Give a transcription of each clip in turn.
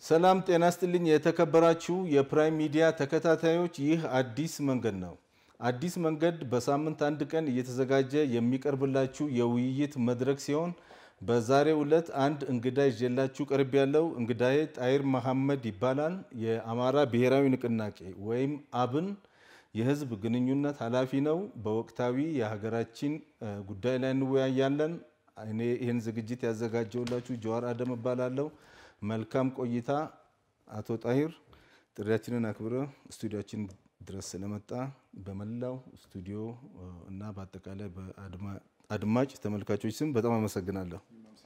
ሰላም ጤና ስጥልኝ። የተከበራችሁ የፕራይም ሚዲያ ተከታታዮች፣ ይህ አዲስ መንገድ ነው። አዲስ መንገድ በሳምንት አንድ ቀን እየተዘጋጀ የሚቀርብላችሁ የውይይት መድረክ ሲሆን በዛሬው ዕለት አንድ እንግዳ ይዤላችሁ ቀርብ ያለው እንግዳዬ ጣይር መሐመድ ይባላል። የአማራ ብሔራዊ ንቅናቄ ወይም አብን የህዝብ ግንኙነት ኃላፊ ነው። በወቅታዊ የሀገራችን ጉዳይ ላይ እንወያያለን። እኔ ይህን ዝግጅት ያዘጋጀውላችሁ ጀዋር አደም እባላለሁ። መልካም ቆይታ። አቶ ጣሂር ጥሪያችንን አክብረ ስቱዲያችን ድረስ ስለመጣ በመላው ስቱዲዮ እና በአጠቃላይ በአድማጭ ተመልካቾች ስም በጣም አመሰግናለሁ።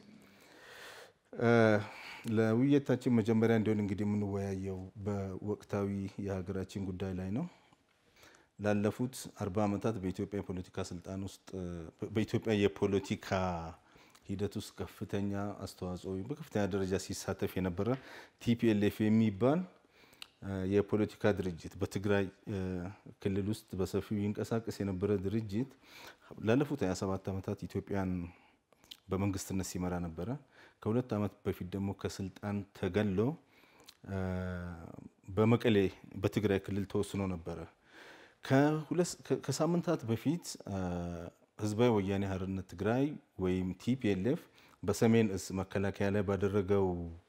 ለውይይታችን መጀመሪያ እንዲሆን እንግዲህ የምንወያየው በወቅታዊ የሀገራችን ጉዳይ ላይ ነው። ላለፉት አርባ ዓመታት በኢትዮጵያ የፖለቲካ ስልጣን ውስጥ በኢትዮጵያ የፖለቲካ ሂደት ውስጥ ከፍተኛ አስተዋጽኦ በከፍተኛ ደረጃ ሲሳተፍ የነበረ ቲፒኤልኤፍ የሚባል የፖለቲካ ድርጅት በትግራይ ክልል ውስጥ በሰፊው ይንቀሳቀስ የነበረ ድርጅት ላለፉት 27 ዓመታት ኢትዮጵያን በመንግስትነት ሲመራ ነበረ። ከሁለት ዓመት በፊት ደግሞ ከስልጣን ተገሎ በመቀሌ በትግራይ ክልል ተወስኖ ነበረ። ከሳምንታት በፊት ህዝባዊ ወያኔ ሓርነት ትግራይ ወይም ቲፒኤልኤፍ በሰሜን እዝ መከላከያ ላይ ባደረገው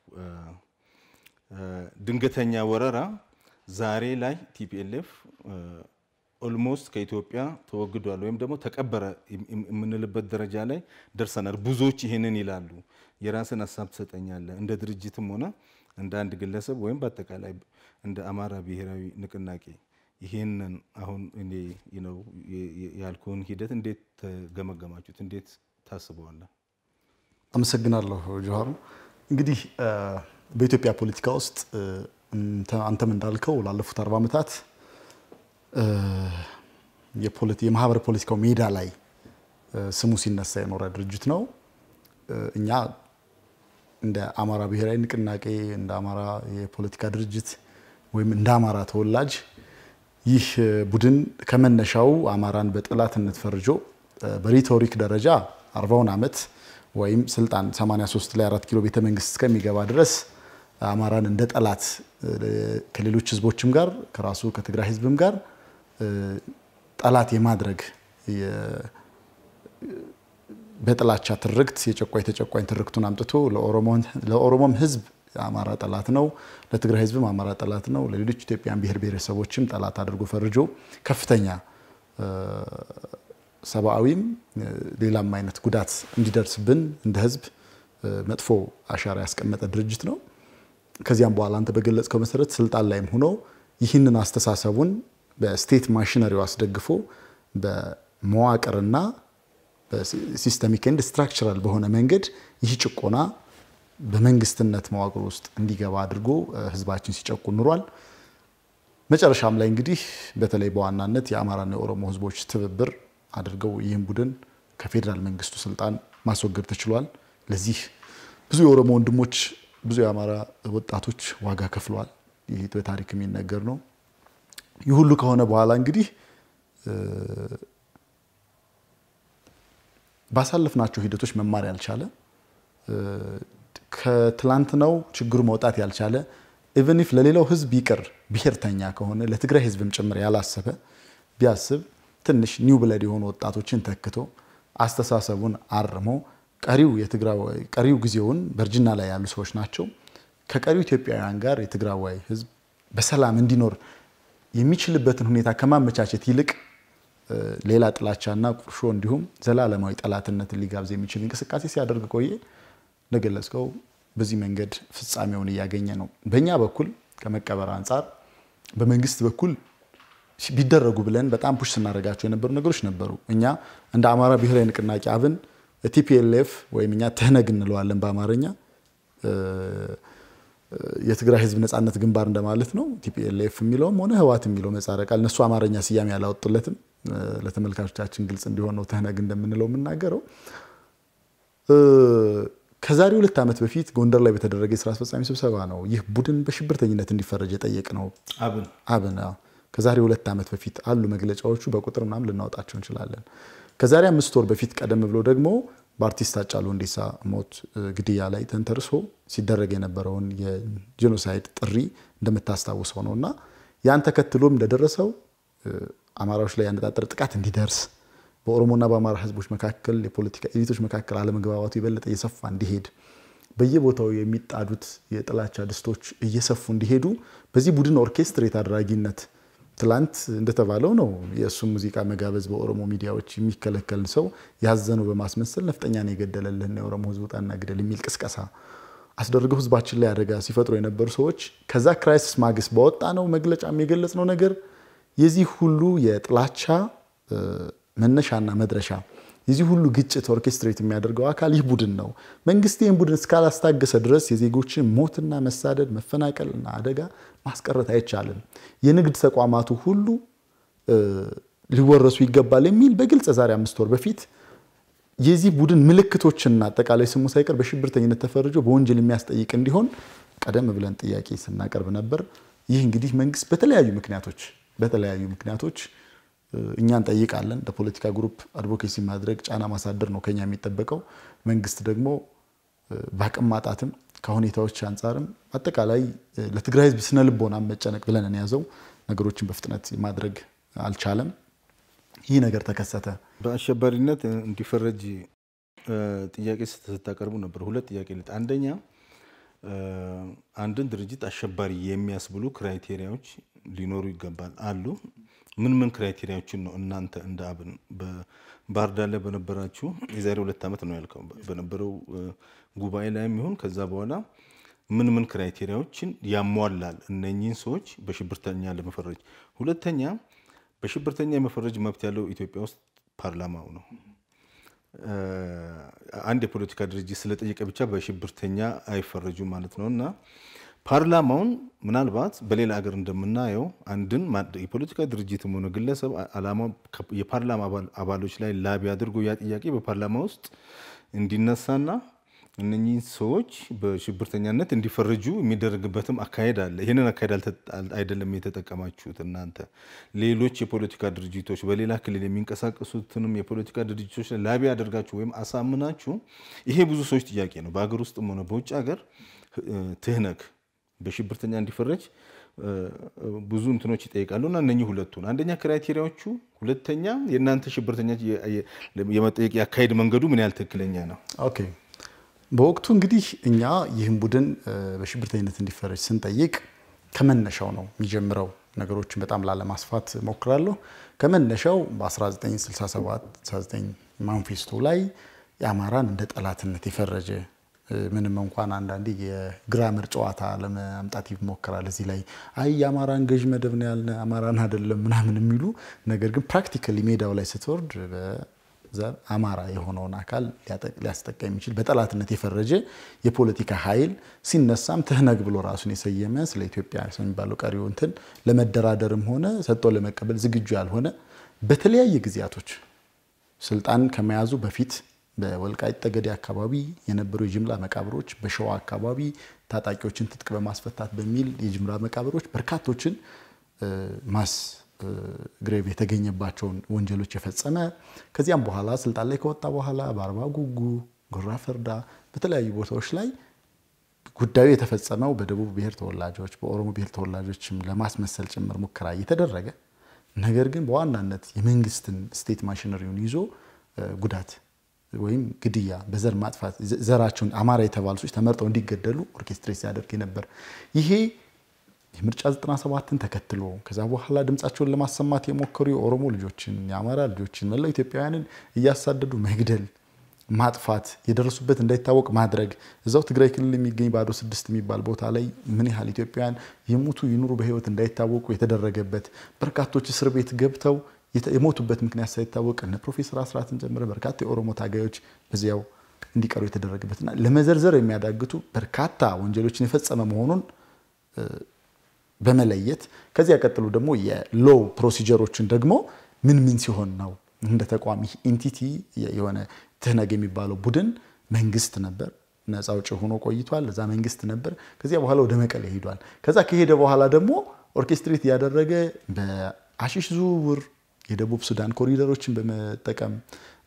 ድንገተኛ ወረራ ዛሬ ላይ ቲፒኤልኤፍ ኦልሞስት ከኢትዮጵያ ተወግዷል ወይም ደግሞ ተቀበረ የምንልበት ደረጃ ላይ ደርሰናል። ብዙዎች ይህንን ይላሉ። የራስን ሀሳብ ትሰጠኛለህ? እንደ ድርጅትም ሆነ እንደ አንድ ግለሰብ ወይም በአጠቃላይ እንደ አማራ ብሔራዊ ንቅናቄ ይህንን አሁን እኔ ነው ያልኩህን ሂደት እንዴት ተገመገማችሁት? እንዴት ታስበዋለህ? አመሰግናለሁ ጆሃሩ። እንግዲህ በኢትዮጵያ ፖለቲካ ውስጥ አንተም እንዳልከው ላለፉት አርባ ዓመታት የማህበረ ፖለቲካው ሜዳ ላይ ስሙ ሲነሳ የኖረ ድርጅት ነው። እኛ እንደ አማራ ብሔራዊ ንቅናቄ እንደ አማራ የፖለቲካ ድርጅት ወይም እንደ አማራ ተወላጅ ይህ ቡድን ከመነሻው አማራን በጠላትነት ፈርጆ በሪቶሪክ ደረጃ አርባውን ዓመት ወይም ስልጣን 83 ላይ አራት ኪሎ ቤተ መንግስት እስከሚገባ ድረስ አማራን እንደ ጠላት ከሌሎች ህዝቦችም ጋር ከራሱ ከትግራይ ህዝብም ጋር ጠላት የማድረግ በጥላቻ ትርክት የጨቋኝ ተጨቋኝ ትርክቱን አምጥቶ ለኦሮሞም ህዝብ አማራ ጠላት ነው፣ ለትግራይ ህዝብም አማራ ጠላት ነው፣ ለሌሎች ኢትዮጵያን ብሔር ብሔረሰቦችም ጠላት አድርጎ ፈርጆ ከፍተኛ ሰብአዊም ሌላም አይነት ጉዳት እንዲደርስብን እንደ ህዝብ መጥፎ አሻራ ያስቀመጠ ድርጅት ነው። ከዚያም በኋላ አንተ በገለጽከው መሰረት ስልጣን ላይም ሆኖ ይህንን አስተሳሰቡን በስቴት ማሽነሪው አስደግፎ በመዋቅርና በሲስተሚክ ኤንድ ስትራክቸራል በሆነ መንገድ ይህ ጭቆና በመንግስትነት መዋቅር ውስጥ እንዲገባ አድርጎ ህዝባችን ሲጨቁን ኑሯል። መጨረሻም ላይ እንግዲህ በተለይ በዋናነት የአማራና የኦሮሞ ህዝቦች ትብብር አድርገው ይህን ቡድን ከፌዴራል መንግስቱ ስልጣን ማስወገድ ተችሏል። ለዚህ ብዙ የኦሮሞ ወንድሞች፣ ብዙ የአማራ ወጣቶች ዋጋ ከፍለዋል። ይህ በታሪክ የሚነገር ነው። ይህ ሁሉ ከሆነ በኋላ እንግዲህ ባሳለፍናቸው ሂደቶች መማር ያልቻለ ከትላንትናው ችግሩ መውጣት ያልቻለ ኢቨን ኢፍ ለሌላው ህዝብ ይቅር ብሔርተኛ ከሆነ ለትግራይ ህዝብም ጭምር ያላሰበ ቢያስብ ትንሽ ኒው ብለድ የሆኑ ወጣቶችን ተክቶ አስተሳሰቡን አርሞ ቀሪው ጊዜውን በእርጅና ላይ ያሉ ሰዎች ናቸው። ከቀሪው ኢትዮጵያውያን ጋር የትግራዋይ ህዝብ በሰላም እንዲኖር የሚችልበትን ሁኔታ ከማመቻቸት ይልቅ ሌላ ጥላቻና ቁርሾ እንዲሁም ዘላለማዊ ጠላትነትን ሊጋብዝ የሚችል እንቅስቃሴ ሲያደርግ ቆየ። እንደገለጽከው በዚህ መንገድ ፍጻሜውን እያገኘ ነው። በእኛ በኩል ከመቀበር አንጻር በመንግስት በኩል ቢደረጉ ብለን በጣም ፑሽ ስናደርጋቸው የነበሩ ነገሮች ነበሩ። እኛ እንደ አማራ ብሔራዊ ንቅናቄ አብን ቲፒኤልኤፍ ወይም እኛ ትህነግ እንለዋለን በአማርኛ የትግራይ ህዝብ ነጻነት ግንባር እንደማለት ነው። ቲፒኤልኤፍ የሚለውም ሆነ ህዋት የሚለው ምህጻረ ቃል እነሱ አማርኛ ስያሜ ያላወጡለትም። ለተመልካቾቻችን ግልጽ እንዲሆን ነው ትህነግ እንደምንለው የምናገረው። ከዛሬ ሁለት ዓመት በፊት ጎንደር ላይ በተደረገ የስራ አስፈጻሚ ስብሰባ ነው ይህ ቡድን በሽብርተኝነት እንዲፈረጅ የጠየቅ ነው። አብን አብን ከዛሬ ሁለት ዓመት በፊት አሉ መግለጫዎቹ፣ በቁጥር ምናምን ልናወጣቸው እንችላለን። ከዛሬ አምስት ወር በፊት ቀደም ብሎ ደግሞ በአርቲስት ሃጫሉ ሁንዴሳ ሞት ግድያ ላይ ተንተርሶ ሲደረግ የነበረውን የጄኖሳይድ ጥሪ እንደምታስታውሰው ነው እና ያን ተከትሎም እንደደረሰው አማራዎች ላይ ያነጣጠረ ጥቃት እንዲደርስ በኦሮሞና በአማራ ህዝቦች መካከል የፖለቲካ ኤሊቶች መካከል አለመግባባቱ የበለጠ እየሰፋ እንዲሄድ በየቦታው የሚጣዱት የጥላቻ ድስቶች እየሰፉ እንዲሄዱ በዚህ ቡድን ኦርኬስትሬት አድራጊነት ትላንት እንደተባለው ነው የእሱም ሙዚቃ መጋበዝ በኦሮሞ ሚዲያዎች የሚከለከል ሰው ያዘነው በማስመሰል ነፍጠኛን የገደለልህና የኦሮሞ ህዝብ ውጣና ግደል የሚል ቅስቀሳ አስደርገው ህዝባችን ላይ አደጋ ሲፈጥሩ የነበሩ ሰዎች ከዛ ክራይሲስ ማግስት በወጣ ነው መግለጫም የገለጽነው ነገር የዚህ ሁሉ የጥላቻ መነሻና መድረሻ የዚህ ሁሉ ግጭት ኦርኬስትሬት የሚያደርገው አካል ይህ ቡድን ነው። መንግስት ይህን ቡድን እስካላስታገሰ ድረስ የዜጎችን ሞትና መሳደድ፣ መፈናቀልና አደጋ ማስቀረት አይቻልም። የንግድ ተቋማቱ ሁሉ ሊወረሱ ይገባል የሚል በግልጽ ዛሬ አምስት ወር በፊት የዚህ ቡድን ምልክቶችና አጠቃላይ ስሙ ሳይቀር በሽብርተኝነት ተፈርጆ በወንጀል የሚያስጠይቅ እንዲሆን ቀደም ብለን ጥያቄ ስናቀርብ ነበር። ይህ እንግዲህ መንግስት በተለያዩ ምክንያቶች በተለያዩ ምክንያቶች እኛ እንጠይቃለን። ለፖለቲካ ግሩፕ አድቮኬሲ ማድረግ ጫና ማሳደር ነው ከኛ የሚጠበቀው። መንግስት ደግሞ በአቅም ማጣትም ከሁኔታዎች አንጻርም አጠቃላይ ለትግራይ ህዝብ ስነ ልቦና መጨነቅ ብለን እንያዘው ነገሮችን በፍጥነት ማድረግ አልቻለም። ይህ ነገር ተከሰተ። በአሸባሪነት እንዲፈረጅ ጥያቄ ስታቀርቡ ነበር። ሁለት ጥያቄ ልጥ አንደኛ አንድን ድርጅት አሸባሪ የሚያስብሉ ክራይቴሪያዎች ሊኖሩ ይገባል አሉ። ምን ምን ክራይቴሪያዎችን ነው እናንተ እንደ አብን በባህር ዳር ላይ በነበራችሁ የዛሬ ሁለት ዓመት ነው ያልከው በነበረው ጉባኤ ላይም ይሁን ከዛ በኋላ ምን ምን ክራይቴሪያዎችን ያሟላል እነኚህን ሰዎች በሽብርተኛ ለመፈረጅ? ሁለተኛ በሽብርተኛ የመፈረጅ መብት ያለው ኢትዮጵያ ውስጥ ፓርላማው ነው። አንድ የፖለቲካ ድርጅት ስለጠየቀ ብቻ በሽብርተኛ አይፈረጁም ማለት ነው እና ፓርላማውን ምናልባት በሌላ ሀገር እንደምናየው አንድን የፖለቲካ ድርጅትም ሆነ ግለሰብ ዓላማ የፓርላማ አባሎች ላይ ላቢ አድርጎ ያ ጥያቄ በፓርላማ ውስጥ እንዲነሳና እነኚህ ሰዎች በሽብርተኛነት እንዲፈረጁ የሚደረግበትም አካሄድ አለ። ይህንን አካሄድ አይደለም የተጠቀማችሁት እናንተ። ሌሎች የፖለቲካ ድርጅቶች በሌላ ክልል የሚንቀሳቀሱትንም የፖለቲካ ድርጅቶች ላይ ላቢ አድርጋችሁ ወይም አሳምናችሁ ይሄ ብዙ ሰዎች ጥያቄ ነው። በሀገር ውስጥም ሆነ በውጭ ሀገር ትህነግ በሽብርተኛ እንዲፈረጅ ብዙ እንትኖች ይጠይቃሉ እና እነኚህ ሁለቱን አንደኛ ክራይቴሪያዎቹ፣ ሁለተኛ የእናንተ ሽብርተኛ የመጠየቅ የአካሄድ መንገዱ ምን ያህል ትክክለኛ ነው? ኦኬ በወቅቱ እንግዲህ እኛ ይህን ቡድን በሽብርተኝነት እንዲፈረጅ ስንጠይቅ ከመነሻው ነው የሚጀምረው። ነገሮችን በጣም ላለማስፋት ሞክራለሁ። ከመነሻው በ1967 ማንፌስቶ ላይ የአማራን እንደ ጠላትነት የፈረጀ ምንም እንኳን አንዳንዴ የግራመር ጨዋታ ለማምጣት ይሞከራል። እዚህ ላይ አይ የአማራን ገዥ መደብ ነው ያልነ አማራን አይደለም ምናምን የሚሉ ነገር ግን ፕራክቲካሊ ሜዳው ላይ ስትወርድ ዘር አማራ የሆነውን አካል ሊያስጠቃ የሚችል በጠላትነት የፈረጀ የፖለቲካ ኃይል ሲነሳም ትህነግ ብሎ ራሱን የሰየመ ስለ ኢትዮጵያ የሚባለው ቀሪው እንትን ለመደራደርም ሆነ ሰጥቶ ለመቀበል ዝግጁ ያልሆነ በተለያየ ጊዜያቶች ስልጣን ከመያዙ በፊት በወልቃይት ጠገዴ አካባቢ የነበሩ የጅምላ መቃብሮች፣ በሸዋ አካባቢ ታጣቂዎችን ትጥቅ በማስፈታት በሚል የጅምላ መቃብሮች በርካቶችን ማስ ግሬቭ የተገኘባቸውን ወንጀሎች የፈጸመ ከዚያም በኋላ ስልጣን ላይ ከወጣ በኋላ በአርባ ጉጉ፣ ጉራ ፈርዳ በተለያዩ ቦታዎች ላይ ጉዳዩ የተፈጸመው በደቡብ ብሔር ተወላጆች በኦሮሞ ብሔር ተወላጆችም ለማስመሰል ጭምር ሙከራ እየተደረገ ነገር ግን በዋናነት የመንግስትን ስቴት ማሽነሪውን ይዞ ጉዳት ወይም ግድያ በዘር ማጥፋት ዘራቸውን አማራ የተባሉ ሰዎች ተመርጠው እንዲገደሉ ኦርኬስትሬት ሲያደርግ ነበር። ይሄ የምርጫ 97ን ተከትሎ ከዛ በኋላ ድምፃቸውን ለማሰማት የሞከሩ የኦሮሞ ልጆችን፣ የአማራ ልጆችን፣ መላው ኢትዮጵያውያንን እያሳደዱ መግደል፣ ማጥፋት፣ የደረሱበት እንዳይታወቅ ማድረግ እዛው ትግራይ ክልል የሚገኝ ባዶ ስድስት የሚባል ቦታ ላይ ምን ያህል ኢትዮጵያውያን የሞቱ ይኑሩ በህይወት እንዳይታወቁ የተደረገበት በርካቶች እስር ቤት ገብተው የሞቱበት ምክንያት ሳይታወቅ እነ ፕሮፌሰር አስራትን ጨምረ በርካታ የኦሮሞ ታጋዮች በዚያው እንዲቀሩ የተደረገበትና ለመዘርዘር የሚያዳግቱ በርካታ ወንጀሎችን የፈጸመ መሆኑን በመለየት ከዚያ ቀጥሎ ደግሞ የሎው ፕሮሲጀሮችን ደግሞ ምን ምን ሲሆን ነው እንደ ተቋሚ ኢንቲቲ የሆነ ትህነግ የሚባለው ቡድን መንግስት ነበር። ነፃ አውጪ ሆኖ ቆይቷል። እዛ መንግስት ነበር። ከዚያ በኋላ ወደ መቀሌ ሄዷል። ከዛ ከሄደ በኋላ ደግሞ ኦርኬስትሬት እያደረገ በአሺሽ ዝውውር የደቡብ ሱዳን ኮሪደሮችን በመጠቀም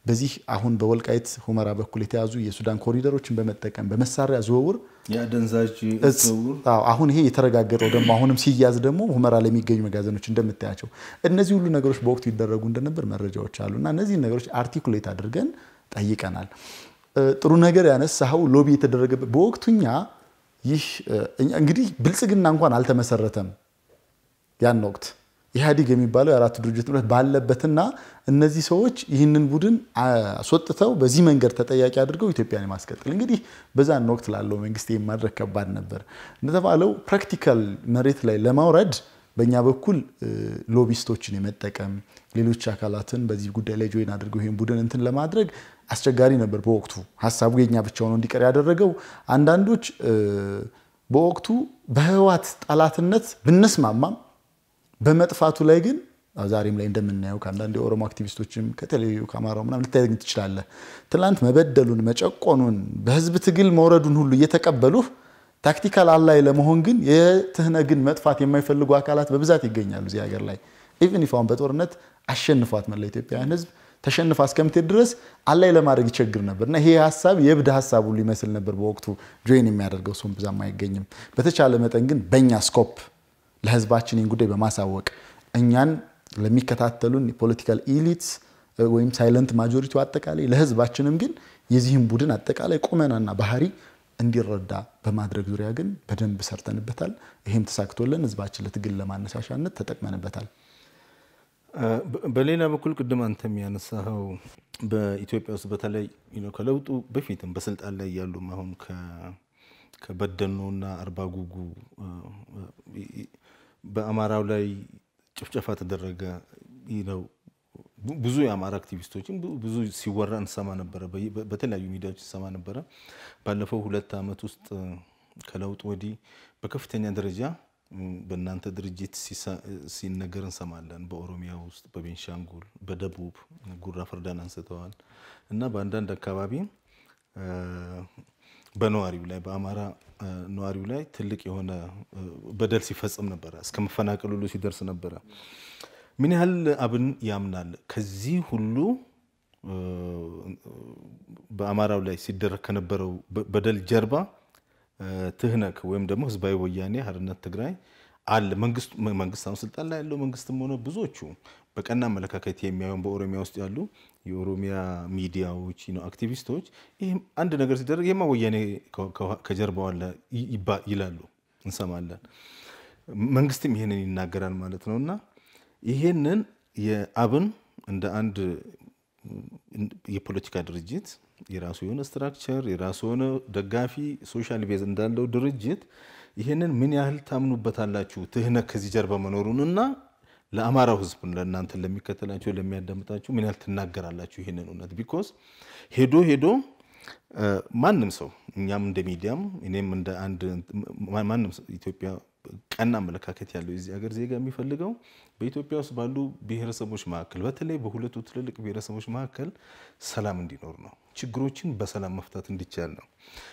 በዚህ አሁን በወልቃይት ሁመራ በኩል የተያዙ የሱዳን ኮሪደሮችን በመጠቀም በመሳሪያ ዝውውር የአደንዛዥ ዝውውር አሁን ይሄ የተረጋገጠው ደግሞ አሁንም ሲያዝ ደግሞ ሁመራ ለሚገኙ መጋዘኖች እንደምታያቸው እነዚህ ሁሉ ነገሮች በወቅቱ ይደረጉ እንደነበር መረጃዎች አሉ እና እነዚህን ነገሮች አርቲኩሌት አድርገን ጠይቀናል። ጥሩ ነገር ያነሳኸው ሎቢ የተደረገበት በወቅቱኛ ይህ እንግዲህ ብልጽግና እንኳን አልተመሰረተም ያን ወቅት ኢህአዲግ የሚባለው የአራቱ ድርጅት ጥምረት ባለበትና እነዚህ ሰዎች ይህንን ቡድን አስወጥተው በዚህ መንገድ ተጠያቂ አድርገው ኢትዮጵያን የማስቀጠል እንግዲህ በዛን ወቅት ላለው መንግስት ይህ ማድረግ ከባድ ነበር። እንደተባለው ፕራክቲካል መሬት ላይ ለማውረድ በእኛ በኩል ሎቢስቶችን የመጠቀም ሌሎች አካላትን በዚህ ጉዳይ ላይ ጆይን አድርገው ይህን ቡድን እንትን ለማድረግ አስቸጋሪ ነበር። በወቅቱ ሀሳቡ የኛ ብቻ ሆኖ እንዲቀር ያደረገው አንዳንዶች በወቅቱ በህወሓት ጠላትነት ብንስማማም በመጥፋቱ ላይ ግን ዛሬም ላይ እንደምናየው ከአንዳንድ የኦሮሞ አክቲቪስቶችም ከተለያዩ ከአማራው ምናምን ልታገኝ ትችላለህ። ትናንት መበደሉን፣ መጨቆኑን፣ በህዝብ ትግል መውረዱን ሁሉ እየተቀበሉህ ታክቲካል አላይ ለመሆን ግን የትህነግን መጥፋት የማይፈልጉ አካላት በብዛት ይገኛሉ እዚህ ሀገር ላይ ኢቨን ይፋውን በጦርነት አሸንፏት መላ ኢትዮጵያውያን ህዝብ ተሸንፋ እስከምትሄድ ድረስ አላይ ለማድረግ ይቸግር ነበር እና ይሄ ሀሳብ የእብድ ሀሳብ ሁሉ ይመስል ነበር በወቅቱ ጆይን የሚያደርገው ሰውን ብዛም አይገኝም። በተቻለ መጠን ግን በእኛ ስኮፕ ለህዝባችን ይህን ጉዳይ በማሳወቅ እኛን ለሚከታተሉን የፖለቲካል ኢሊትስ ወይም ሳይለንት ማጆሪቲው አጠቃላይ ለህዝባችንም ግን የዚህም ቡድን አጠቃላይ ቁመናና ባህሪ እንዲረዳ በማድረግ ዙሪያ ግን በደንብ ሰርተንበታል። ይህም ተሳክቶልን ህዝባችን ለትግል ለማነሳሻነት ተጠቅመንበታል። በሌላ በኩል ቅድም አንተ የሚያነሳኸው በኢትዮጵያ ውስጥ በተለይ ከለውጡ በፊትም በስልጣን ላይ ያሉም አሁን ከበደኖና አርባ ጉጉ በአማራው ላይ ጭፍጨፋ ተደረገ ነው። ብዙ የአማራ አክቲቪስቶችን ብዙ ሲወራ እንሰማ ነበረ፣ በተለያዩ ሚዲያዎች እንሰማ ነበረ። ባለፈው ሁለት ዓመት ውስጥ ከለውጥ ወዲህ በከፍተኛ ደረጃ በእናንተ ድርጅት ሲነገር እንሰማለን። በኦሮሚያ ውስጥ፣ በቤንሻንጉል፣ በደቡብ ጉራ ፈርዳን አንስተዋል እና በአንዳንድ አካባቢ በነዋሪው ላይ በአማራ ነዋሪው ላይ ትልቅ የሆነ በደል ሲፈጽም ነበረ። እስከ መፈናቀል ሁሉ ሲደርስ ነበረ። ምን ያህል አብን ያምናል ከዚህ ሁሉ በአማራው ላይ ሲደረግ ከነበረው በደል ጀርባ ትህነግ ወይም ደግሞ ህዝባዊ ወያኔ ሓርነት ትግራይ አለ። መንግስት አሁን ስልጣን ላይ ያለው መንግስትም ሆነ ብዙዎቹ በቀና አመለካከት የሚያዩን በኦሮሚያ ውስጥ ያሉ የኦሮሚያ ሚዲያዎች አክቲቪስቶች ይህም አንድ ነገር ሲደረግ ይህማ ወያኔ ከጀርባው አለ ይላሉ፣ እንሰማለን። መንግስትም ይህንን ይናገራል ማለት ነው እና ይህንን የአብን እንደ አንድ የፖለቲካ ድርጅት የራሱ የሆነ ስትራክቸር የራሱ የሆነ ደጋፊ ሶሻል ቤዝ እንዳለው ድርጅት ይህንን ምን ያህል ታምኑበታላችሁ? ትህነግ ከዚህ ጀርባ መኖሩን እና ለአማራው ህዝብ ለእናንተ ለሚከተላችሁ ለሚያዳምጣችሁ ምን ያህል ትናገራላችሁ ይህንን እውነት? ቢኮዝ ሄዶ ሄዶ ማንም ሰው እኛም እንደ ሚዲያም እኔም እንደ አንድ ማንም ኢትዮጵያ ቀና አመለካከት ያለው የዚህ ሀገር ዜጋ የሚፈልገው በኢትዮጵያ ውስጥ ባሉ ብሔረሰቦች መካከል በተለይ በሁለቱ ትልልቅ ብሔረሰቦች መካከል ሰላም እንዲኖር ነው። ችግሮችን በሰላም መፍታት እንዲቻል ነው።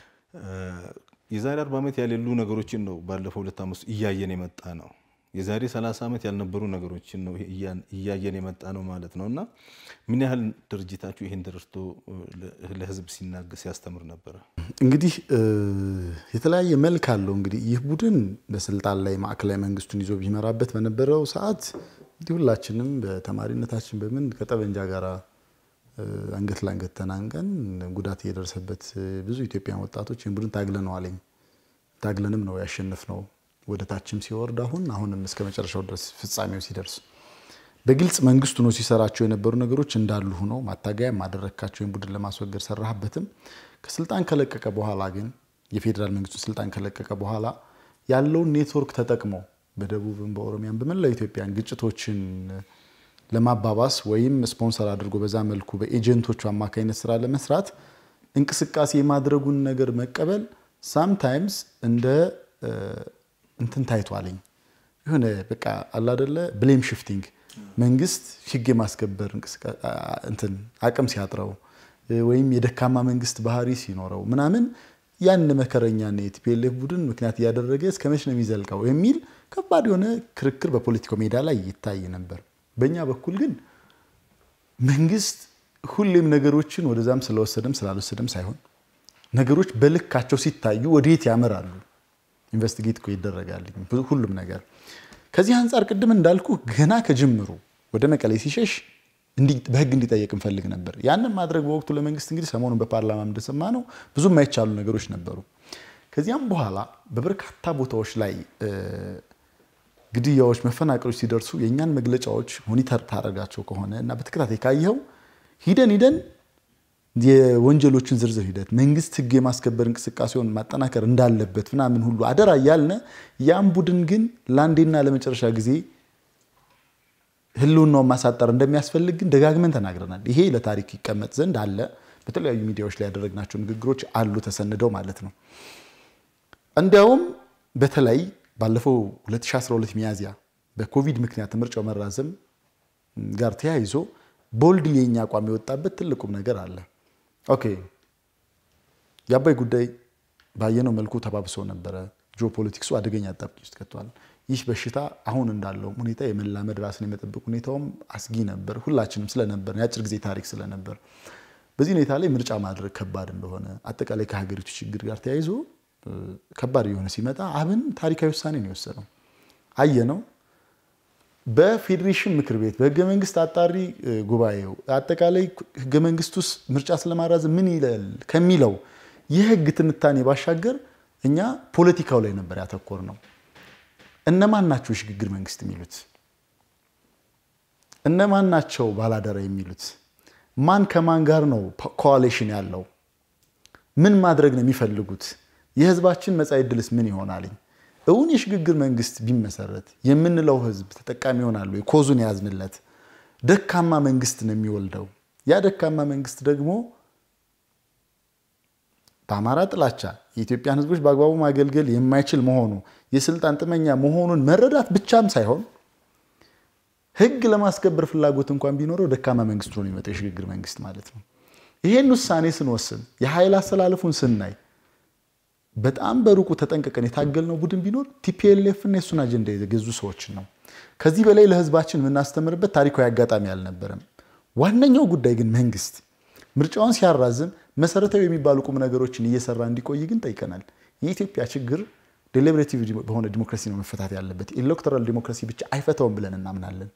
የዛሬ አርባ ዓመት ያሌሉ ነገሮችን ነው ባለፈው ሁለት ዓመት ውስጥ እያየን የመጣ ነው። የዛሬ 30 ዓመት ያልነበሩ ነገሮችን ነው እያየን የመጣ ነው ማለት ነው እና ምን ያህል ድርጅታችሁ ይህን ተረድቶ ለህዝብ ሲናገር ሲያስተምር ነበረ? እንግዲህ የተለያየ መልክ አለው። እንግዲህ ይህ ቡድን በስልጣን ላይ ማዕከላዊ መንግስቱን ይዞ ቢመራበት በነበረው ሰዓት እንዲህ ሁላችንም በተማሪነታችን በምን ከጠበንጃ ጋር አንገት ለአንገት ተናንቀን ጉዳት እየደረሰበት ብዙ ኢትዮጵያን ወጣቶች ይህን ቡድን ታግለነዋለኝ ታግለንም ነው ያሸነፍነው ወደ ታችም ሲወርድ አሁን አሁንም እስከ መጨረሻው ድረስ ፍጻሜው ሲደርስ በግልጽ መንግስቱ ነው ሲሰራቸው የነበሩ ነገሮች እንዳሉ ሆነው ማታገያ ማደረግካቸውን ቡድን ለማስወገድ ሰራህበትም። ከስልጣን ከለቀቀ በኋላ ግን የፌዴራል መንግስቱ ስልጣን ከለቀቀ በኋላ ያለውን ኔትወርክ ተጠቅሞ በደቡብም በኦሮሚያም በመላው ኢትዮጵያን ግጭቶችን ለማባባስ ወይም ስፖንሰር አድርጎ በዛ መልኩ በኤጀንቶቹ አማካኝነት ስራ ለመስራት እንቅስቃሴ የማድረጉን ነገር መቀበል ሳምታይምስ እንደ እንትን ታይቷለኝ የሆነ በቃ አላደለ ብሌም ሽፍቲንግ መንግስት ህግ የማስከበር እንትን አቅም ሲያጥረው ወይም የደካማ መንግስት ባህሪ ሲኖረው ምናምን ያን መከረኛና የቲፒኤልኤፍ ቡድን ምክንያት እያደረገ እስከ መች ነው የሚዘልቀው የሚል ከባድ የሆነ ክርክር በፖለቲካው ሜዳ ላይ ይታይ ነበር። በእኛ በኩል ግን መንግስት ሁሌም ነገሮችን ወደዛም ስለወሰደም ስላልወሰደም ሳይሆን ነገሮች በልካቸው ሲታዩ ወዴት ያመራሉ ኢንቨስቲጌት እኮ ይደረጋል ሁሉም ነገር። ከዚህ አንጻር ቅድም እንዳልኩ ገና ከጅምሩ ወደ መቀሌ ሲሸሽ በህግ እንዲጠየቅ እንፈልግ ነበር። ያንን ማድረግ በወቅቱ ለመንግስት እንግዲህ ሰሞኑን በፓርላማ እንደሰማ ነው ብዙ የማይቻሉ ነገሮች ነበሩ። ከዚያም በኋላ በበርካታ ቦታዎች ላይ ግድያዎች፣ መፈናቀሎች ሲደርሱ የእኛን መግለጫዎች ሞኒተር ታደርጋቸው ከሆነ እና በተከታታይ ካየኸው ሂደን ሂደን የወንጀሎችን ዝርዝር ሂደት መንግስት ህግ የማስከበር እንቅስቃሴውን ማጠናከር እንዳለበት ምናምን ሁሉ አደራ እያልነ ያን ቡድን ግን ለአንዴና ለመጨረሻ ጊዜ ህልውናውን ማሳጠር እንደሚያስፈልግ ግን ደጋግመን ተናግረናል። ይሄ ለታሪክ ይቀመጥ ዘንድ አለ። በተለያዩ ሚዲያዎች ላይ ያደረግናቸው ንግግሮች አሉ ተሰንደው ማለት ነው። እንዲያውም በተለይ ባለፈው 2012 ሚያዝያ በኮቪድ ምክንያት ምርጫው መራዘም ጋር ተያይዞ ቦልድ የኛ አቋም የወጣበት ትልቁም ነገር አለ። ኦኬ የአባይ ጉዳይ ባየነው መልኩ ተባብሶ ነበረ። ጂኦፖለቲክሱ አደገኛ አጣብቂኝ ውስጥ ከቷል። ይህ በሽታ አሁን እንዳለው ሁኔታ የመላመድ ራስን የመጠበቅ ሁኔታውም አስጊ ነበር። ሁላችንም ስለነበር የአጭር ጊዜ ታሪክ ስለነበር በዚህ ሁኔታ ላይ ምርጫ ማድረግ ከባድ እንደሆነ አጠቃላይ ከሀገሪቱ ችግር ጋር ተያይዞ ከባድ የሆነ ሲመጣ አብን ታሪካዊ ውሳኔ ነው የወሰነው። አየነው በፌዴሬሽን ምክር ቤት በህገ መንግስት አጣሪ ጉባኤው አጠቃላይ ህገ መንግስት ውስጥ ምርጫ ስለማራዘም ምን ይላል ከሚለው የህግ ትንታኔ ባሻገር እኛ ፖለቲካው ላይ ነበር ያተኮር ነው። እነማን ናቸው የሽግግር መንግስት የሚሉት? እነማን ናቸው ባላደራ የሚሉት? ማን ከማን ጋር ነው ኮዋሌሽን ያለው? ምን ማድረግ ነው የሚፈልጉት? የህዝባችን መጻኢ ዕድልስ ምን ይሆናልኝ? እውን የሽግግር መንግስት ቢመሰረት የምንለው ህዝብ ተጠቃሚ ይሆናሉ? ኮዙን የያዝንለት ደካማ መንግስት ነው የሚወልደው። ያ ደካማ መንግስት ደግሞ በአማራ ጥላቻ የኢትዮጵያን ህዝቦች በአግባቡ ማገልገል የማይችል መሆኑ የስልጣን ጥመኛ መሆኑን መረዳት ብቻም ሳይሆን ህግ ለማስከበር ፍላጎት እንኳን ቢኖረው ደካማ መንግስት ሆኖ የሚመጣው የሽግግር መንግስት ማለት ነው። ይሄን ውሳኔ ስንወስን የኃይል አሰላለፉን ስናይ በጣም በሩቁ ተጠንቀቀን የታገልነው ቡድን ቢኖር ቲፒኤልኤፍ እና የእሱን አጀንዳ የገዙ ሰዎችን ነው። ከዚህ በላይ ለህዝባችን የምናስተምርበት ታሪካዊ አጋጣሚ አልነበረም። ዋነኛው ጉዳይ ግን መንግስት ምርጫውን ሲያራዝም መሰረታዊ የሚባሉ ቁም ነገሮችን እየሰራ እንዲቆይ ግን ጠይቀናል። የኢትዮጵያ ችግር ዴሊብሬቲቭ በሆነ ዲሞክራሲ ነው መፈታት ያለበት። ኤሌክቶራል ዲሞክራሲ ብቻ አይፈታውም ብለን እናምናለን።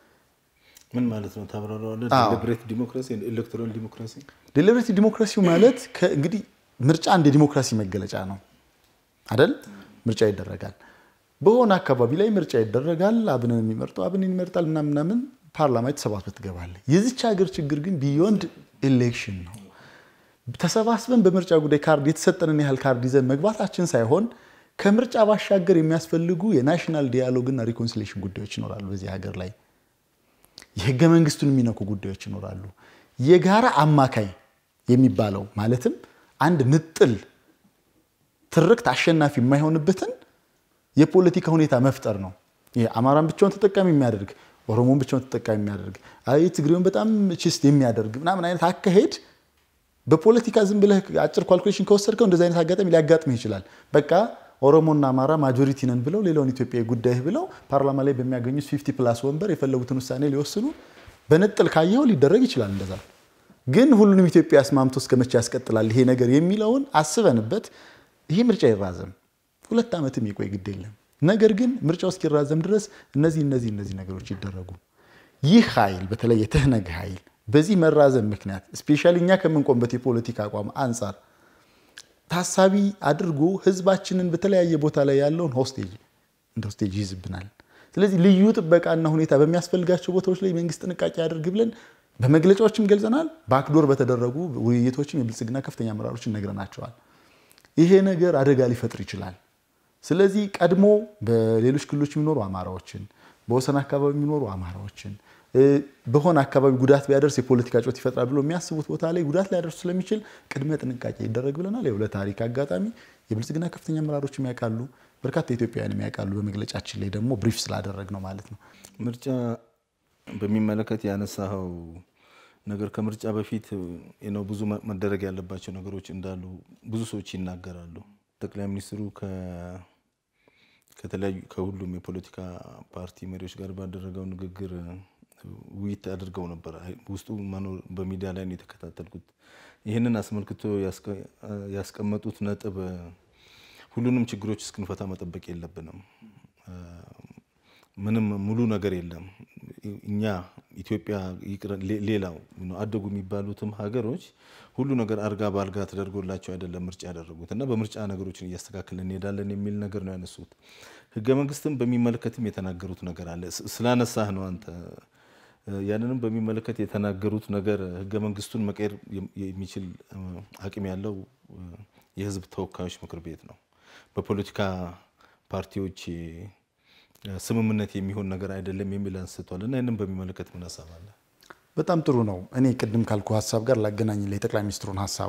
ምን ማለት ነው? ታብራራዋለህ? ዴሊብሬት ዲሞክራሲ፣ ኤሌክቶራል ዲሞክራሲ። ዴሊብሬቲቭ ዲሞክራሲው ማለት እንግዲህ ምርጫ አንድ የዲሞክራሲ መገለጫ ነው አደል? ምርጫ ይደረጋል። በሆነ አካባቢ ላይ ምርጫ ይደረጋል። አብንን የሚመርጠው አብንን ይመርጣል ምናምን ምናምን ፓርላማ ተሰባስበህ ትገባለህ። የዚች ሀገር ችግር ግን ቢዮንድ ኤሌክሽን ነው። ተሰባስበን በምርጫ ጉዳይ ካርድ የተሰጠንን ያህል ካርድ ይዘን መግባታችን ሳይሆን ከምርጫ ባሻገር የሚያስፈልጉ የናሽናል ዲያሎግ እና ሪኮንሲሌሽን ጉዳዮች ይኖራሉ። በዚህ ሀገር ላይ የህገ መንግስቱን የሚነኩ ጉዳዮች ይኖራሉ። የጋራ አማካይ የሚባለው ማለትም አንድ ምጥል ትርክት አሸናፊ የማይሆንበትን የፖለቲካ ሁኔታ መፍጠር ነው። ይሄ አማራን ብቻውን ተጠቃሚ የሚያደርግ ኦሮሞን ብቻውን ተጠቃሚ የሚያደርግ አይ ትግሬውን በጣም ችስት የሚያደርግ ምናምን አይነት አካሄድ በፖለቲካ ዝም ብለህ አጭር ኳልኩሌሽን ከወሰድከው እንደዚህ አይነት አጋጣሚ ሊያጋጥምህ ይችላል። በቃ ኦሮሞና አማራ ማጆሪቲ ነን ብለው ሌላውን ኢትዮጵያ ጉዳይ ብለው ፓርላማ ላይ በሚያገኙት ፊፍቲ ፕላስ ወንበር የፈለጉትን ውሳኔ ሊወስኑ በነጥል ካየው ሊደረግ ይችላል። እንደዛ ግን ሁሉንም ኢትዮጵያ አስማምቶ እስከ መቼ ያስቀጥላል ይሄ ነገር የሚለውን አስበንበት ይሄ ምርጫ ይራዘም፣ ሁለት ዓመትም ይቆይ ግድ የለም ነገር ግን ምርጫው እስኪራዘም ድረስ እነዚህ እነዚህ እነዚህ ነገሮች ይደረጉ። ይህ ኃይል በተለይ የትህነግ ኃይል በዚህ መራዘም ምክንያት ስፔሻሊ እኛ ከምንቆምበት የፖለቲካ አቋም አንጻር ታሳቢ አድርጎ ህዝባችንን በተለያየ ቦታ ላይ ያለውን ሆስቴጅ እንደ ሆስቴጅ ይይዝብናል። ስለዚህ ልዩ ጥበቃና ሁኔታ በሚያስፈልጋቸው ቦታዎች ላይ መንግስት ጥንቃቄ ያደርግ ብለን በመግለጫዎችም ገልጸናል። በአክዶር በተደረጉ ውይይቶችም የብልጽግና ከፍተኛ አመራሮችን ነግረናቸዋል። ይሄ ነገር አደጋ ሊፈጥር ይችላል። ስለዚህ ቀድሞ በሌሎች ክልሎች የሚኖሩ አማራዎችን በወሰን አካባቢ የሚኖሩ አማራዎችን በሆነ አካባቢ ጉዳት ቢያደርስ የፖለቲካ ጮት ይፈጥራል ብሎ የሚያስቡት ቦታ ላይ ጉዳት ሊያደርሱ ስለሚችል ቅድመ ጥንቃቄ ይደረግ ብለናል። ይኸው ለታሪክ አጋጣሚ የብልጽግና ከፍተኛ አመራሮች የሚያውቃሉ፣ በርካታ ኢትዮጵያውያን የሚያውቃሉ። በመግለጫችን ላይ ደግሞ ብሪፍ ስላደረግ ነው ማለት ነው። ምርጫ በሚመለከት ያነሳኸው ነገር ከምርጫ በፊት ነው ብዙ መደረግ ያለባቸው ነገሮች እንዳሉ ብዙ ሰዎች ይናገራሉ። ጠቅላይ ሚኒስትሩ ከተለያዩ ከሁሉም የፖለቲካ ፓርቲ መሪዎች ጋር ባደረገው ንግግር ውይይት አድርገው ነበር። ውስጡ መኖር በሚዲያ ላይ ነው የተከታተልኩት። ይህንን አስመልክቶ ያስቀመጡት ነጥብ ሁሉንም ችግሮች እስክንፈታ መጠበቅ የለብንም። ምንም ሙሉ ነገር የለም። እኛ ኢትዮጵያ ሌላው አደጉ የሚባሉትም ሀገሮች ሁሉ ነገር አልጋ በአልጋ ተደርጎላቸው አይደለም ምርጫ ያደረጉት እና በምርጫ ነገሮችን እያስተካከልን እንሄዳለን የሚል ነገር ነው ያነሱት። ህገ መንግስትን በሚመለከትም የተናገሩት ነገር አለ። ስላነሳህ ነው አንተ ያንንም በሚመለከት የተናገሩት ነገር ህገ መንግስቱን መቀየር የሚችል አቅም ያለው የህዝብ ተወካዮች ምክር ቤት ነው። በፖለቲካ ፓርቲዎች ስምምነት የሚሆን ነገር አይደለም የሚል አንስቷል እና ይህንም በሚመለከት ምን ሀሳብ አለ? በጣም ጥሩ ነው። እኔ ቅድም ካልኩ ሀሳብ ጋር ላገናኝ የጠቅላይ ሚኒስትሩን ሀሳብ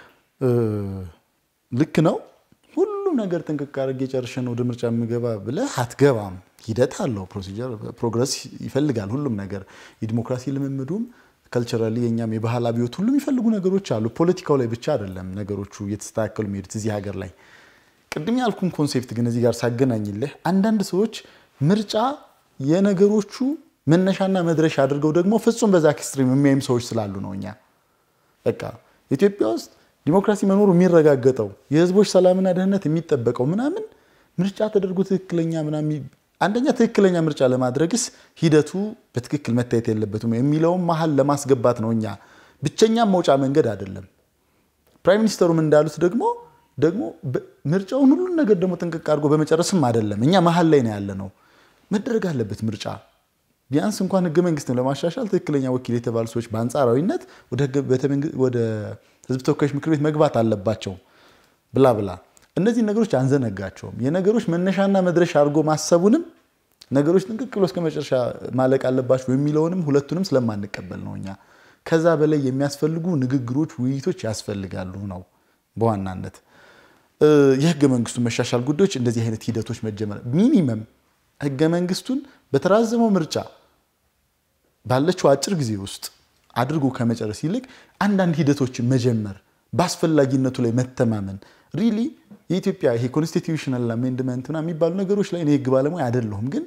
ልክ ነው። ሁሉም ነገር ጥንቅቅ አድርጌ ጨርሼ ነው ወደ ምርጫ የምገባ ብለህ አትገባም። ሂደት አለው፣ ፕሮሲጀር፣ ፕሮግረስ ይፈልጋል። ሁሉም ነገር የዲሞክራሲ ልምምዱም ከልቸራሊ የኛም የባህል አብዮት ሁሉም የሚፈልጉ ነገሮች አሉ። ፖለቲካው ላይ ብቻ አይደለም ነገሮቹ እየተስተካከሉ የሚሄዱት እዚህ ሀገር ላይ ቅድም ያልኩን ኮንሴፕት ግን እዚህ ጋር ሳገናኝልህ አንዳንድ ሰዎች ምርጫ የነገሮቹ መነሻና መድረሻ አድርገው ደግሞ ፍጹም በዛ ኤክስትሪም የሚያይም ሰዎች ስላሉ ነው። እኛ በቃ ኢትዮጵያ ውስጥ ዲሞክራሲ መኖሩ የሚረጋገጠው የህዝቦች ሰላምና ደህንነት የሚጠበቀው ምናምን ምርጫ ተደርጎ ትክክለኛ ምናምን አንደኛ ትክክለኛ ምርጫ ለማድረግስ ሂደቱ በትክክል መታየት የለበትም የሚለውን መሀል ለማስገባት ነው። እኛ ብቸኛም መውጫ መንገድ አይደለም። ፕራይም ሚኒስተሩም እንዳሉት ደግሞ ደግሞ ምርጫውን ሁሉን ነገር ደግሞ ጥንቅቅ አድርጎ በመጨረስም አይደለም። እኛ መሀል ላይ ነው ያለ ነው። መደረግ አለበት ምርጫ ቢያንስ እንኳን ህገ መንግስትን ለማሻሻል ትክክለኛ ወኪል የተባሉ ሰዎች በአንጻራዊነት ወደ ህዝብ ተወካዮች ምክር ቤት መግባት አለባቸው ብላ ብላ እነዚህ ነገሮች አንዘነጋቸውም። የነገሮች መነሻና መድረሻ አድርጎ ማሰቡንም ነገሮች ጥንቅቅ ብሎ እስከ መጨረሻ ማለቅ አለባቸው የሚለውንም ሁለቱንም ስለማንቀበል ነው እኛ ከዛ በላይ የሚያስፈልጉ ንግግሮች፣ ውይይቶች ያስፈልጋሉ ነው በዋናነት የህገ መንግስቱ መሻሻል ጉዳዮች እንደዚህ አይነት ሂደቶች መጀመር ሚኒመም ህገ መንግስቱን በተራዘመው ምርጫ ባለችው አጭር ጊዜ ውስጥ አድርጎ ከመጨረስ ይልቅ አንዳንድ ሂደቶችን መጀመር በአስፈላጊነቱ ላይ መተማመን ሪሊ የኢትዮጵያ ይሄ ኮንስቲትዩሽናል አሜንድመንት ምናምን የሚባሉ ነገሮች ላይ እኔ ህግ ባለሙያ አይደለሁም፣ ግን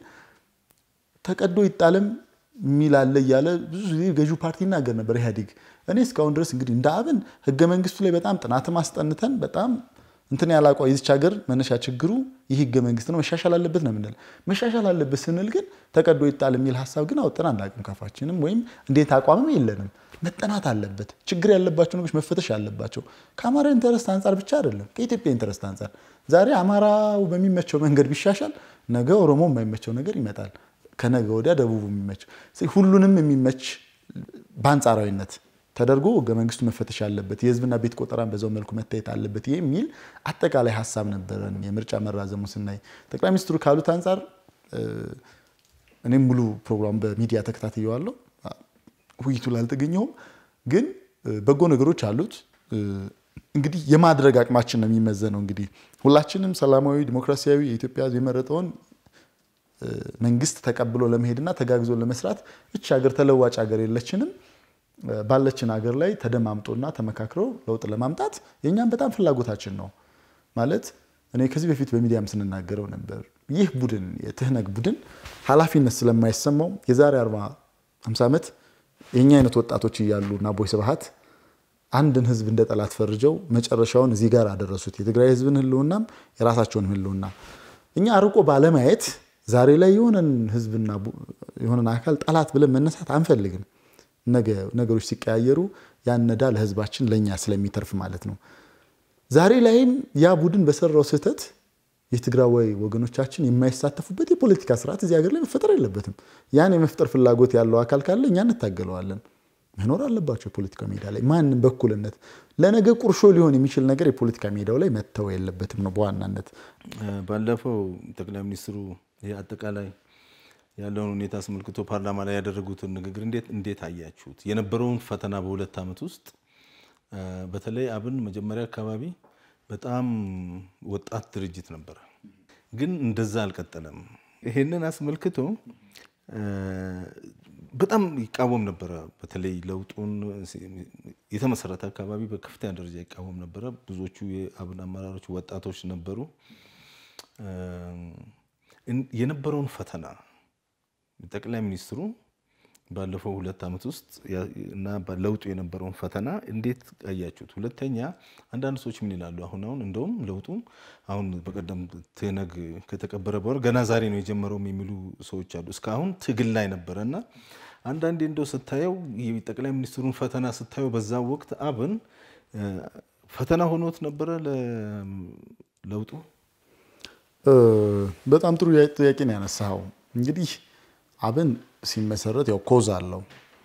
ተቀዶ ይጣለም የሚል አለ እያለ ብዙ ጊዜ ገዢው ፓርቲ ይናገር ነበር ኢህአዴግ። እኔ እስካሁን ድረስ እንግዲህ እንደ አብን ህገ መንግስቱ ላይ በጣም ጥናትም አስጠንተን በጣም እንትን ያላቋ የዚች ሀገር መነሻ ችግሩ ይህ ህገ መንግስት ነው፣ መሻሻል አለበት ነው የምንል። መሻሻል አለበት ስንል ግን ተቀዶ ይጣል የሚል ሀሳብ ግን አውጥተን አናውቅም ካፋችንም፣ ወይም እንዴት አቋምም የለንም። መጠናት አለበት። ችግር ያለባቸው ነገሮች መፈተሽ አለባቸው። ከአማራ ኢንተረስት አንጻር ብቻ አይደለም፣ ከኢትዮጵያ ኢንተረስት አንጻር። ዛሬ አማራው በሚመቸው መንገድ ቢሻሻል ነገ ኦሮሞ የማይመቸው ነገር ይመጣል። ከነገ ወዲያ ደቡቡ የሚመቸው ሁሉንም የሚመች በአንጻራዊነት ተደርጎ ህገ መንግስቱ መፈተሽ አለበት፣ የህዝብና ቤት ቆጠራን በዛው መልኩ መታየት አለበት የሚል አጠቃላይ ሀሳብ ነበረን። የምርጫ መራዘሙ ስናይ ጠቅላይ ሚኒስትሩ ካሉት አንጻር እኔም ሙሉ ፕሮግራም በሚዲያ ተከታትየዋለሁ። ውይይቱ ላይ አልተገኘሁም፣ ግን በጎ ነገሮች አሉት። እንግዲህ የማድረግ አቅማችን ነው የሚመዘነው። እንግዲህ ሁላችንም ሰላማዊ ዲሞክራሲያዊ የኢትዮጵያ ህዝብ የመረጠውን መንግስት ተቀብሎ ለመሄድና ተጋግዞ ለመስራት እች ሀገር ተለዋጭ ሀገር የለችንም። ባለችን ሀገር ላይ ተደማምጦና ተመካክረው ለውጥ ለማምጣት የእኛም በጣም ፍላጎታችን ነው። ማለት እኔ ከዚህ በፊት በሚዲያም ስንናገረው ነበር። ይህ ቡድን የትህነግ ቡድን ኃላፊነት ስለማይሰማው የዛሬ 40 50 ዓመት የእኛ አይነት ወጣቶች እያሉ እና ቦይ ስብሃት አንድን ህዝብ እንደ ጠላት ፈርጀው መጨረሻውን እዚህ ጋር አደረሱት። የትግራይ ህዝብን ህልውናም የራሳቸውን ህልውና እኛ አርቆ ባለማየት ዛሬ ላይ የሆነን ህዝብና የሆነን አካል ጠላት ብለን መነሳት አንፈልግም። ነገሮች ሲቀያየሩ ያነዳ ለህዝባችን ለእኛ ስለሚተርፍ ማለት ነው። ዛሬ ላይም ያ ቡድን በሰራው ስህተት የትግራዋይ ወገኖቻችን የማይሳተፉበት የፖለቲካ ስርዓት እዚህ ሀገር ላይ መፈጠር የለበትም። ያን የመፍጠር ፍላጎት ያለው አካል ካለ እኛ እንታገለዋለን። መኖር አለባቸው የፖለቲካ ሜዳ ላይ ማንም በኩልነት ለነገ ቁርሾ ሊሆን የሚችል ነገር የፖለቲካ ሜዳው ላይ መተው የለበትም ነው በዋናነት ባለፈው ጠቅላይ ሚኒስትሩ አጠቃላይ ያለውን ሁኔታ አስመልክቶ ፓርላማ ላይ ያደረጉትን ንግግር እንዴት እንዴት አያችሁት? የነበረውን ፈተና በሁለት ዓመት ውስጥ በተለይ አብን መጀመሪያ አካባቢ በጣም ወጣት ድርጅት ነበረ፣ ግን እንደዛ አልቀጠለም። ይሄንን አስመልክቶ በጣም ይቃወም ነበረ። በተለይ ለውጡን የተመሰረተ አካባቢ በከፍተኛ ደረጃ ይቃወም ነበረ። ብዙዎቹ የአብን አመራሮች ወጣቶች ነበሩ። የነበረውን ፈተና ጠቅላይ ሚኒስትሩ ባለፈው ሁለት ዓመት ውስጥ እና ለውጡ የነበረውን ፈተና እንዴት አያችሁት? ሁለተኛ አንዳንድ ሰዎች ምን ይላሉ? አሁን አሁን እንደውም ለውጡ አሁን በቀደም ትነግ ከተቀበረ በኋላ ገና ዛሬ ነው የጀመረውም የሚሉ ሰዎች አሉ። እስካሁን ትግል ላይ ነበረ እና አንዳንዴ እንደው ስታየው ጠቅላይ ሚኒስትሩን ፈተና ስታየው በዛ ወቅት አብን ፈተና ሆኖት ነበረ ለውጡ። በጣም ጥሩ ጥያቄ ነው ያነሳኸው። እንግዲህ አብን ሲመሰረት ያው ኮዝ አለው።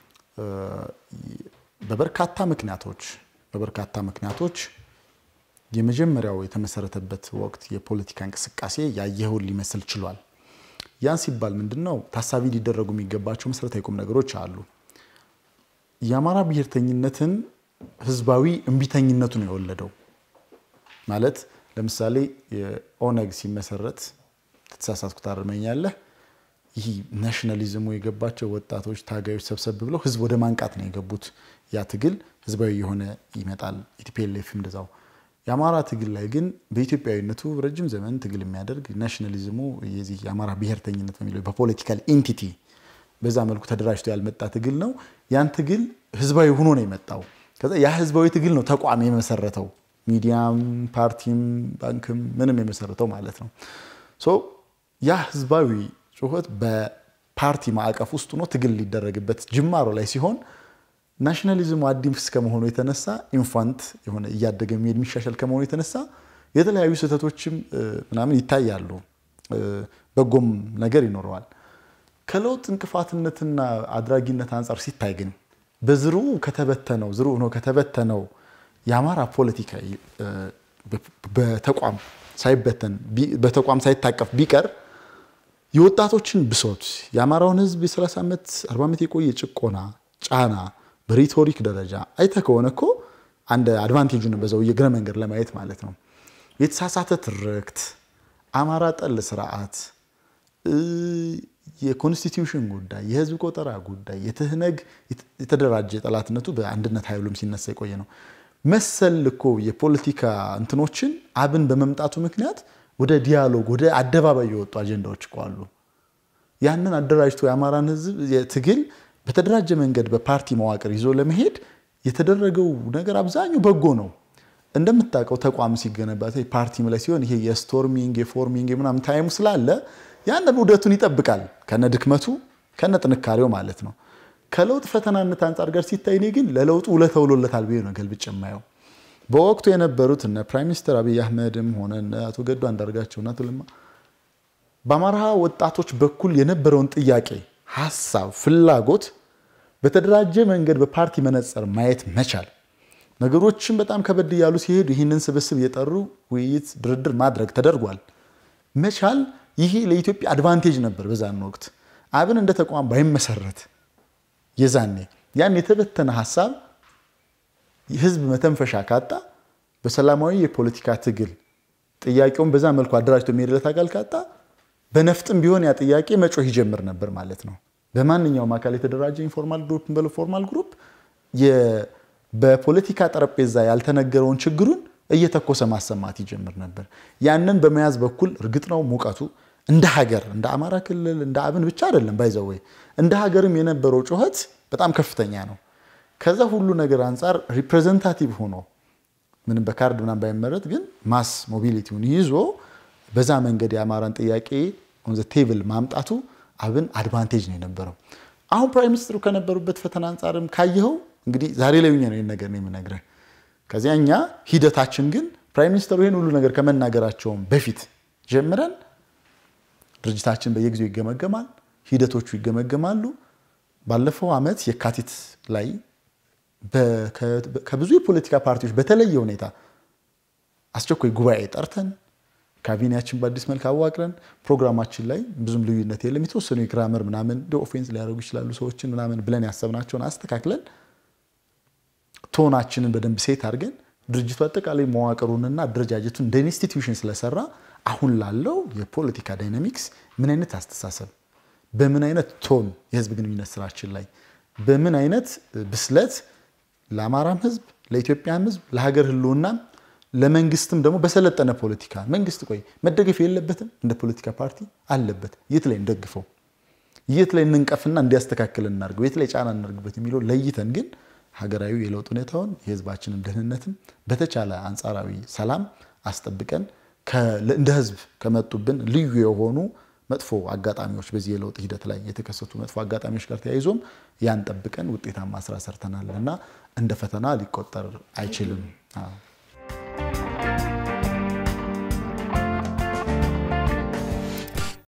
በበርካታ ምክንያቶች በበርካታ ምክንያቶች የመጀመሪያው የተመሰረተበት ወቅት የፖለቲካ እንቅስቃሴ ያየኸውን ሊመስል ችሏል። ያን ሲባል ምንድን ነው ታሳቢ ሊደረጉ የሚገባቸው መሰረታዊ ቁም ነገሮች አሉ። የአማራ ብሔርተኝነትን ህዝባዊ እምቢተኝነቱ ነው የወለደው። ማለት ለምሳሌ የኦነግ ሲመሰረት ተተሳሳትኩ ታርመኛለህ ይህ ናሽናሊዝሙ የገባቸው ወጣቶች ታጋዮች ሰብሰብ ብለው ህዝብ ወደ ማንቃት ነው የገቡት። ያ ትግል ህዝባዊ የሆነ ይመጣል። ኢቲፒኤልኤፍ እንደዛው። የአማራ ትግል ላይ ግን በኢትዮጵያዊነቱ ረጅም ዘመን ትግል የሚያደርግ ናሽናሊዝሙ የዚህ የአማራ ብሔርተኝነት በሚለው በፖለቲካል ኢንቲቲ በዛ መልኩ ተደራጅቶ ያልመጣ ትግል ነው። ያን ትግል ህዝባዊ ሆኖ ነው የመጣው። ከዛ ያ ህዝባዊ ትግል ነው ተቋም የመሰረተው ሚዲያም፣ ፓርቲም፣ ባንክም ምንም የመሰረተው ማለት ነው። ያ ህዝባዊ ጩኸት በፓርቲ ማዕቀፍ ውስጥ ሆኖ ትግል ሊደረግበት ጅማሮ ላይ ሲሆን ናሽናሊዝሙ አዲስ ከመሆኑ የተነሳ ኢንፋንት የሆነ እያደገ የሚሄድ የሚሻሻል ከመሆኑ የተነሳ የተለያዩ ስህተቶችም ምናምን ይታያሉ። በጎም ነገር ይኖረዋል። ከለውጥ እንቅፋትነትና አድራጊነት አንጻር ሲታይ ግን በዝሩ ከተበተነው ዝሩ ሆኖ ከተበተነው የአማራ ፖለቲካ በተቋም ሳይበተን በተቋም ሳይታቀፍ ቢቀር የወጣቶችን ብሶት የአማራውን ህዝብ የ30 ዓመት 40 ዓመት የቆየ ጭቆና ጫና በሪቶሪክ ደረጃ አይተ ከሆነ እኮ አንድ አድቫንቴጁን በዛው የእግረ መንገድ ለማየት ማለት ነው። የተሳሳተ ትርክት፣ አማራ ጠል ስርዓት፣ የኮንስቲትዩሽን ጉዳይ፣ የህዝብ ቆጠራ ጉዳይ፣ የትህነግ የተደራጀ ጠላትነቱ በአንድነት ኃይሉም ሲነሳ የቆየ ነው። መሰል እኮ የፖለቲካ እንትኖችን አብን በመምጣቱ ምክንያት ወደ ዲያሎግ ወደ አደባባይ የወጡ አጀንዳዎች እኮ አሉ። ያንን አደራጅቶ የአማራን ህዝብ ትግል በተደራጀ መንገድ በፓርቲ መዋቅር ይዞ ለመሄድ የተደረገው ነገር አብዛኛው በጎ ነው። እንደምታውቀው ተቋም ሲገነባ ፓርቲም ላይ ሲሆን ይሄ የስቶርሚንግ የፎርሚንግ ምናምን ታይሙ ስላለ ያንን ውደቱን ይጠብቃል ከነ ድክመቱ ከነ ጥንካሬው ማለት ነው። ከለውጥ ፈተናነት አንጻር ጋር ሲታይ እኔ ግን ለለውጡ ውለታ ውሎለታል ብዬ ነው ገልብጭ የማየው። በወቅቱ የነበሩት እነ ፕራይም ሚኒስትር አብይ አህመድም ሆነ እነ አቶ ገዱ አንዳርጋቸው እና አቶ ለማ በአማራ ወጣቶች በኩል የነበረውን ጥያቄ፣ ሀሳብ፣ ፍላጎት በተደራጀ መንገድ በፓርቲ መነጽር ማየት መቻል ነገሮችን በጣም ከበድ እያሉ ሲሄዱ ይህንን ስብስብ እየጠሩ ውይይት፣ ድርድር ማድረግ ተደርጓል። መቻል ይሄ ለኢትዮጵያ አድቫንቴጅ ነበር። በዛን ወቅት አብን እንደ ተቋም ባይመሰረት የዛኔ ያን የተበተነ ሀሳብ ህዝብ መተንፈሻ ካጣ በሰላማዊ የፖለቲካ ትግል ጥያቄውን በዛ መልኩ አደራጅቶ የሚሄድለት አካል ካጣ በነፍጥም ቢሆን ያ ጥያቄ መጮህ ይጀምር ነበር ማለት ነው። በማንኛውም አካል የተደራጀ ኢንፎርማል ግሩፕ በለው ፎርማል ግሩፕ በፖለቲካ ጠረጴዛ ያልተነገረውን ችግሩን እየተኮሰ ማሰማት ይጀምር ነበር። ያንን በመያዝ በኩል እርግጥ ነው ሙቀቱ እንደ ሀገር እንደ አማራ ክልል እንደ አብን ብቻ አይደለም ባይዘወይ እንደ ሀገርም የነበረው ጩኸት በጣም ከፍተኛ ነው። ከዛ ሁሉ ነገር አንጻር ሪፕሬዘንታቲቭ ሆኖ ምንም በካርድ ምናምን ባይመረጥ ግን ማስ ሞቢሊቲውን ይዞ በዛ መንገድ የአማራን ጥያቄ ኦን ዘ ቴብል ማምጣቱ አብን አድቫንቴጅ ነው የነበረው። አሁን ፕራይም ሚኒስትሩ ከነበሩበት ፈተና አንጻርም ካየኸው እንግዲህ ዛሬ ላይ ነው ይህን ነገር ነው የምነግርህ። ከዚያ እኛ ሂደታችን ግን ፕራይም ሚኒስትሩ ይህን ሁሉ ነገር ከመናገራቸውም በፊት ጀምረን ድርጅታችን በየጊዜው ይገመገማል፣ ሂደቶቹ ይገመገማሉ። ባለፈው ዓመት የካቲት ላይ ከብዙ የፖለቲካ ፓርቲዎች በተለየ ሁኔታ አስቸኳይ ጉባኤ ጠርተን ካቢኔያችን በአዲስ መልክ አዋቅረን ፕሮግራማችን ላይ ብዙም ልዩነት የለም። የተወሰኑ የግራመር ምናምን ኦፌንስ ሊያደርጉ ይችላሉ ሰዎችን ምናምን ብለን ያሰብናቸውን አስተካክለን ቶናችንን በደንብ ሴት አድርገን ድርጅቱ አጠቃላይ መዋቅሩንና አደረጃጀቱን እንደ ኢንስቲትዩሽን ስለሰራ አሁን ላለው የፖለቲካ ዳይናሚክስ ምን አይነት አስተሳሰብ፣ በምን አይነት ቶን የህዝብ ግንኙነት ስራችን ላይ በምን አይነት ብስለት ለአማራም ህዝብ ለኢትዮጵያም ህዝብ ለሀገር ህልውናም ለመንግስትም ደግሞ በሰለጠነ ፖለቲካ መንግስት ቆይ መደገፍ የለበትም እንደ ፖለቲካ ፓርቲ አለበት። የት ላይ እንደግፈው? የት ላይ እንንቀፍና እንዲያስተካክል እናድርገው፣ የት ላይ ጫና እናድርግበት የሚለው ለይተን ግን ሀገራዊ የለውጥ ሁኔታውን የህዝባችንን ደህንነትም በተቻለ አንጻራዊ ሰላም አስጠብቀን እንደ ህዝብ ከመጡብን ልዩ የሆኑ መጥፎ አጋጣሚዎች በዚህ የለውጥ ሂደት ላይ የተከሰቱ መጥፎ አጋጣሚዎች ጋር ተያይዞም ያን ጠብቀን ውጤታማ ስራ ሰርተናል እና እንደ ፈተና ሊቆጠር አይችልም።